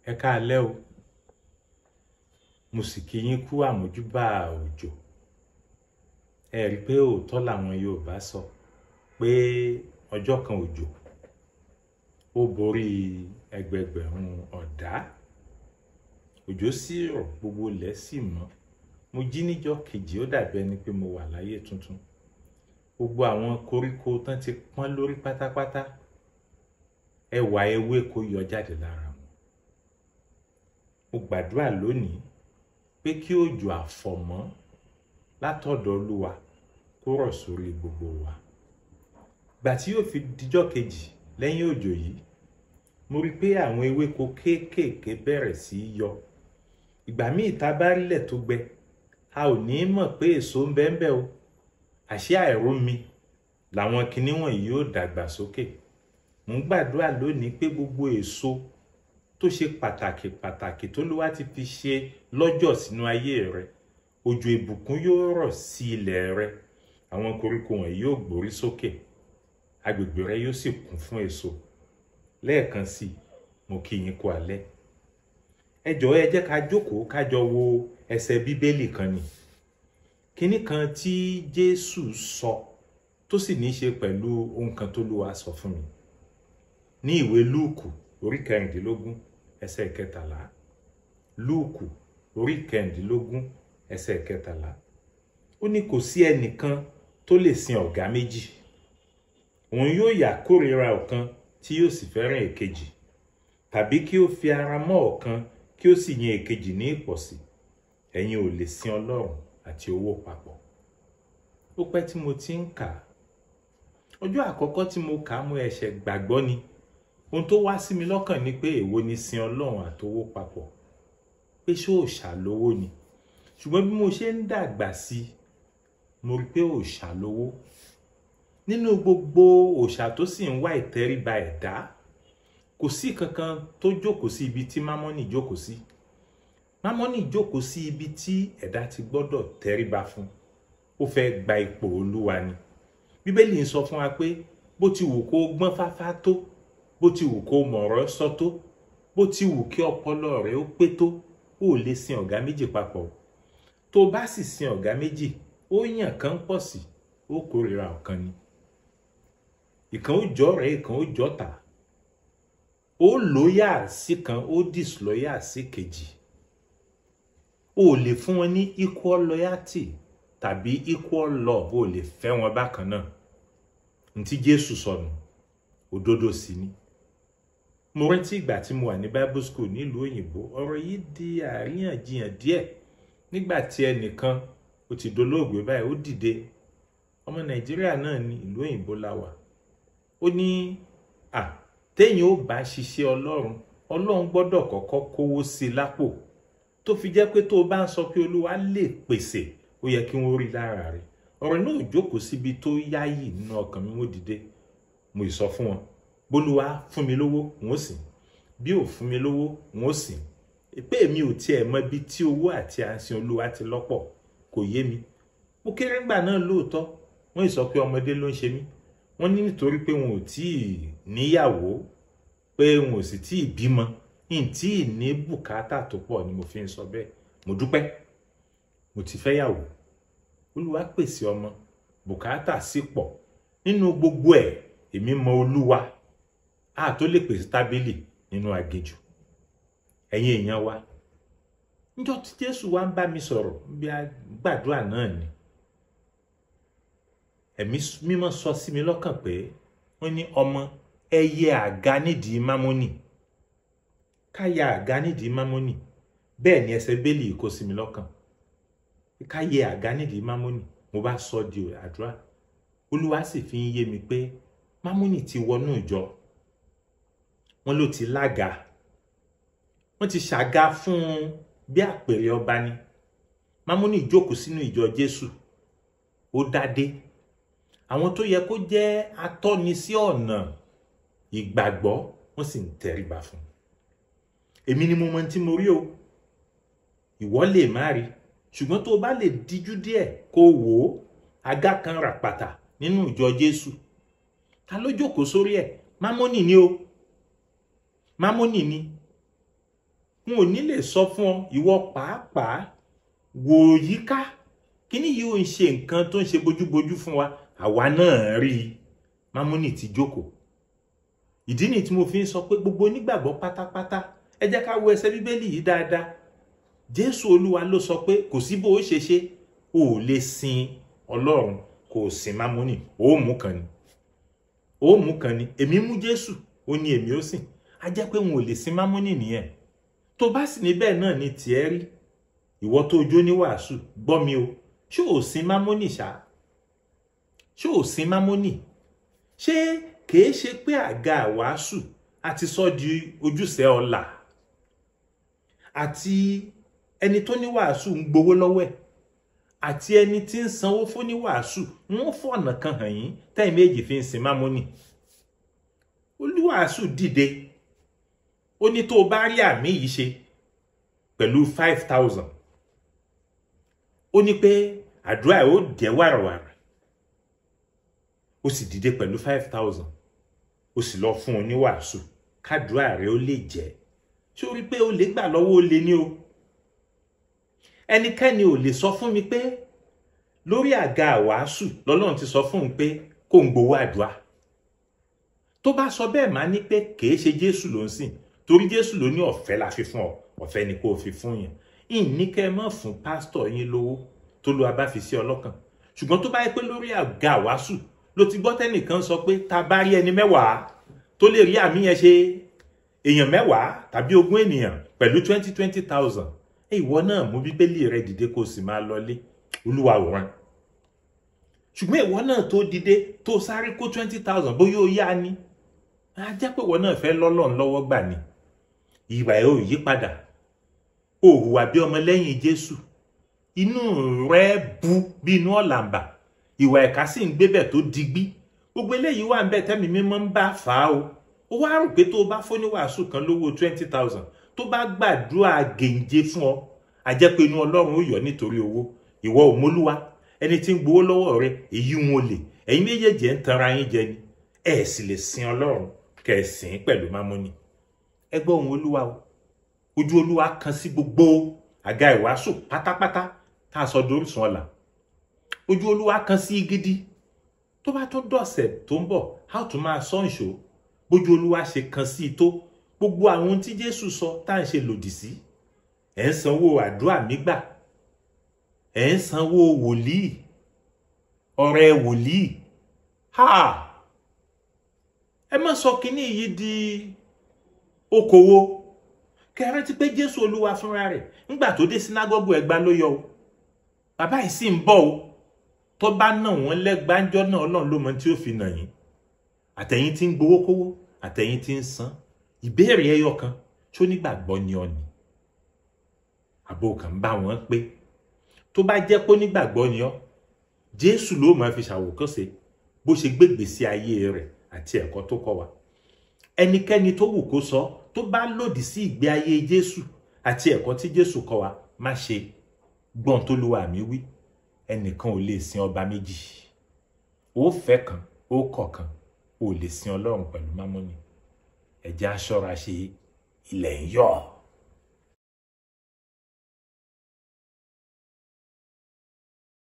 ẹ káalẹ́ o mo sì kí yín kú àmójúbà òjò ẹ rí i pé òótọ́ làwọn Yorùbá sọ pé ọjọ́ kan òjò ó borí ẹgbẹgbẹ̀rún ọ̀dá òjò sì rọ̀ gbogbo ilẹ̀ sì mọ́ mo jí níjọ́ kejì ó dàbí ẹni pé mo wà láyé tuntun gbogbo àwọn koríko tán ti pọ́n lórí pátápátá ẹwà ewéko yọ jáde lára wọn mo gbàdúrà lónìí pé kí òjò àfọ̀mọ́ látọ̀dọ̀ Olúwa kó rọ̀ sórí gbogbo wa gbà tí yóò fi dijọ́ kejì lẹ́yìn òjò yìí mo rí i pé àwọn ewéko kéékèèké bẹ̀rẹ̀ sí í yọ ìgbà míì tá a bá rílẹ̀ tó gbẹ a ò ní mọ̀ pé èso ń bẹ́ẹ̀ bẹ́ẹ̀ o àṣé àìrómi làwọn kinní wọ̀nyí yóò dàgbà sókè mo ń gbàdúrà lónìí pé gbogbo èso tó ṣe pàtàkì pàtàkì tó ló wá ti fi ṣe lọ́jọ́ sínú ayé rẹ òjò ìbùkún yóò rọ̀ sí ilẹ̀ rẹ àwọn koríko wọ̀nyí yóò gbórí sókè agbègbè rẹ yóò sì kún fún èso lẹ́ẹ̀kan sí i mo kí yín kú alẹ́ ẹ jọ̀ọ́ ẹ jẹ́ ká jókòó ká jọ wo ẹsẹ̀ bíbélì kan ni kínní kan tí Jésù sọ tó sì ní í ṣe pẹ̀lú ohun kan tó Olúwa sọ fún mi ní ìwé Lúùkù orí kẹrìndínlógún ẹsẹ̀ kẹtàlá Lúùkù orí kẹrìndínlógún ẹsẹ̀ kẹtàlá ó ní kò sí ẹnìkan tó lè sin ọ̀gá méjì òun yóò yà kórìíra ọ̀kan tí yóò sì fẹ́ràn èkejì tàbí kí ó fi ara mọ́ ọ̀kan kí ó sì yan èkejì ní ìpọ̀sí ẹ̀yin ò lè sin Ọlọ́run àti owó papọ̀ ó pẹ́ tí mo ti ń kà á ọjọ́ àkọ́kọ́ tí mo kà á mo ẹ̀ṣẹ̀ gbàgbọ́ ni ohun tó wá sí mi lọ́kàn ni pé èwo ni sin Ọlọ́run àtowó papọ̀ pé ṣé òòṣà lówó ni ṣùgbọ́n bí mo ṣe ń dàgbà sí i mo rí pé òòṣà lówó nínú gbogbo òòṣà tó sì ń wá ìtẹríba ẹ̀dá kò sí kankan tó jókòó sí ibi tí mámọ́nì jókòó sí mámọ́nì jókòó sí ibi tí ẹ̀dá ti gbọ́dọ̀ tẹríba fún ó fẹ́ gba ipò olúwa ni bíbélì ń sọ fún wa pé bó ti wù kó gbọ́n fáfá tó bó ti wù kó mọ̀rọ̀ sọ tó bó ti wù kí ọpọlọ rẹ ó pé tó ó lè sin ọ̀gá méjì papọ̀ tó bá sì sin ọ̀gá méjì ó yàn kán pọ̀ sí ó kórìíra ọ̀kan ni ìkan ó jọ rẹ̀ ìkan ó jọ tà ó lóyà sí kan ó disloyà sí kejì ó lè fún wọn ní equal loyalty tàbí equal love ó lè fẹ́ wọn bákan náà ntí Jésù sọnù òdodo sí ni mo rántí ìgbà tí mo wà ní Bible school nílùú òyìnbó ọ̀rọ̀ yìí di àríyànjiyàn díẹ̀ nígbà tí ẹnìkan ó ti dolóògbé báyìí ó dìde ọmọ Nàìjíríà náà ní ìlú òyìnbó la wà ó ní à téèyàn ó bá ṣiṣẹ́ ọlọ́run ọlọ́run gbọ́dọ̀ kọ́kọ́ kówó sí i lápò tó fi jẹ́ pé tó o bá ń sọ pé olúwa lè pèsè ó yẹ kí wọ́n rí lára rẹ̀ ọ̀rọ̀ náà jókòó síbi tó yáyì nínú ọkàn mi wọ́n dìde mo ì sọ fún wọn bólúwa fún mi lówó n ó sìn bí ò fún mi lówó n ó sìn pé mi ò tiẹ̀ mọ ibi tí owó àti àǹsìn olúwa ti lọ́pọ̀ kò yé mi mo kéré ńgbà náà lóòótọ́ wọ́n ì sọ pé ọmọdé ló ń ṣe mí wọ́n ní nítorí pé wọn ò tí ì níyàwó pé wọn ò sì tí ì bímọ n tí ì ní bùkátà tó pọ̀ ni mo fi ń sọ bẹ́ẹ̀ mo dúpẹ́ mo ti fẹ́ yàwó olúwa pèsè ọmọ bùkátà sì pọ̀ nínú gbogbo ẹ̀ èmi mọ olúwa a tó lè pèsè tábìlì nínú aginjù ẹ̀yin èèyàn wa níjọ́ tí jésù wá ń bá mi sọ̀rọ̀ bí a gbàdúrà náà ni ẹ̀mí mímọ́ sọ sí mi lọ́kàn pé wọ́n ní ọmọ ẹ yẹ àga nídìí mámọ́nì ká yẹ àga nídìí mámọ́nì bẹ́ẹ̀ ni ẹsẹ̀ bẹ́ẹ̀lì kó sí mi lọ́kàn ká yẹ àga nídìí mámọ́nì mo bá sọ di àdúrà olúwa sì fi ń yé mi pé mámọ́nì ti wọnú ìjọ wọn ló ti lága wọn ti ṣàga fún un bí àpèrè ọba ni mámọ́nì jókòó sínú ìjọ jésù ó dádé àwọn tó yẹ kó jẹ́ atọ́ni sí ọ̀nà ìgbàgbọ́ wọ́n sì ń tẹríba fún un èmi ni mo mọ tí mo rí o ìwọ lè má rí ṣùgbọ́n tó o bá lè díjú díẹ̀ kó o wò ó àga kan ràpàtà nínú ìjọ Jésù ta ló jókòó sórí ẹ̀ mámónì ni o mámónì ni n ò ní lè sọ fún ọ ìwọ pàápàá wò yíká kíní yìí ò ń ṣe nǹkan tó ń ṣe bójúbójú fún wa àwa náà rí i Mámúnì ti jókòó ìdí nìyí tí mo fi ń sọ pé gbogbo onígbàgbọ́ pátápátá ẹ jẹ́ ká wo ẹsẹ̀ bíbélì yìí dáadáa Jésù Olúwa ló sọ pé kò sí bó o ṣe ṣe o ò lè sin Ọlọ́run kò o sin Mámúnì o ò mú kan ni o ò mú kan ni èmi mú Jésù ó ní èmi ó sìn á jẹ́ pé n ò lè sin Mámúnì nìyẹn tó bá sì ní bẹ́ẹ̀ náà ni tiẹ̀ rí ìwọ tó jó ní wàásù gbọ́ mi o ṣé ò sin Mámúnì ṣá ṣé ò sin Mámúnì ṣé kìí ṣe pé àga wàásù àti sọ di ojúṣe ọlà àti ẹni tó ní wàásù ń gbowó lọ́wọ́ ẹ̀ àti ẹni tí ń sanwó fún ní wàásù wọ́n fọ̀nà kan hàn yín tẹ́yìn méjì fi ń sin Mámúnì olúwàásù dìde ó ní tó o bá rí àmì yìí ṣe pẹ̀lú five thousand ó ní pé àdúrà ẹ̀ ó jẹ́ wàràwàrà ó sì dìde pẹ̀lú five thousand ó sì lọ fún un ní wàásù kádùá rẹ̀ ó lè jẹ́ ṣé o rí pé o lè gbà lọ́wọ́ ó lè ní o ẹnikẹ́ni ò lè sọ fún mi pé lórí àga wàásù lọ́lọ́run ti sọ fún un pé kó ń gbowó àdúrà tó bá sọ bẹ́ẹ̀ máa ní pé kìí ṣe Jésù ló ń sìn torí Jésù ló ní ọ̀fẹ́ la fi fún ọ ọ̀fẹ́ ni kò fi fún yẹn ìní kẹ́ ẹ mọ̀ fún pásítọ̀ yín lówó tó lo abá fi sí ọlọ́kàn ṣùgbọ́n tó bá yẹ pé lórí àga wàásù ló ti gbọ́ tẹ́nìkan sọ pé ta bá rí ẹni mẹ́wàá tó lè rí àmì yẹn ṣe èèyàn mẹ́wàá tàbí ogún ènìyàn pẹ̀lú twenty twenty thousand ẹ ìwọ náà mú bíbélì rẹ dìde kó o sì máa lọlé olúwa wòran ṣùgbọ́n ìwọ náà tó dìde tó sáré kó twenty thousand bóyá ó yá ni á jẹ́ pé ìwọ náà fẹ́ lọ́lọ́run lọ́wọ́ gbà ni ìwà ẹ̀ ò yí padà o hùwà bí ọmọ lẹ́yìn Jésù inú rẹ bu bí inú ọ̀làǹbà ìwà ẹ̀ka sì ń gbébẹ̀ tó digbí gbogbo eléyìí wà ń bẹ̀ tẹ́mi mímọ́ ń bá fà á o ó wá rò pé tó o bá fóníwàásù kan lówó twenty thousand tó bá gbàdúrà gèǹje fún ọ àjẹ́ pé inú Ọlọ́run ó yọ nítorí owó ìwọ ò mólúwa ẹni tí ń gbowó lọ́wọ́ rẹ èyí wọn lè ẹ̀yin méjèèjì ẹ̀ ń tanra yín jẹ ni ẹ̀ sì lè sin Ọlọ́run kẹ̀ ẹ̀ sìn pẹ̀lú mámọ́nì ẹ gbọ́ ohùn Olúwa o ojú Olúwa kan sí gbogbo àga ìwàásù pátápátá tá a sọ dorísun ọ̀la ojú Olúwa kan sí gidi tó bá tún dọ̀sẹ̀ tó ń bọ̀ a ó tún máa sọ ìṣó bójú Olúwa ṣe kan sí i tó gbogbo àwọn ohun tí Jésù sọ tá à ń ṣe lòdì sí ẹ̀ ń sanwó àdúrà nígbà ẹ̀ ń sanwó wòlíì ọ̀rẹ́ wòlíì ha ẹ má sọ kínní yìí di okòwò kẹrẹ ti pé Jésù Olúwa fúnra rẹ̀ ńgbà tó dé sínágọ́gù Ẹ̀gbá ló yọ o bàbá yìí sì ń bọ̀ o tó bá nà wọ́n lẹ́gbàájọ́ náà Ọlọ́run ló mọ tí ó fi nà yín àtẹ̀yìn tí ń gbowó kówó àtẹ̀yìn tí ń san ìbéèrè ẹyọ kan tó nígbàgbọ́ ni ọ ni àbò kan bá wọn pé tó bá jẹ́ pé onígbàgbọ́ ni ọ Jésù ló máa fi ṣàwòkọ́ṣe bó ṣe gbégbèsè ayé rẹ̀ àti ẹ̀kọ́ tó kọ́ wa ẹnikẹ́ni tó wù kó sọ tó bá lòdì sí ìgbé ayé Jésù àti ẹ̀kọ́ tí Jésù kọ́ wa má ṣe gbọ́n tó lu àmì wí ẹnìkan ò lè sin ọba méjì ó fẹ́ kan ó kọ̀ kan ò lè sin Ọlọ́run pẹ̀lú mámọ́nì ẹ̀jẹ̀ aṣọ́ra ṣe ilẹ̀ ń yọ̀.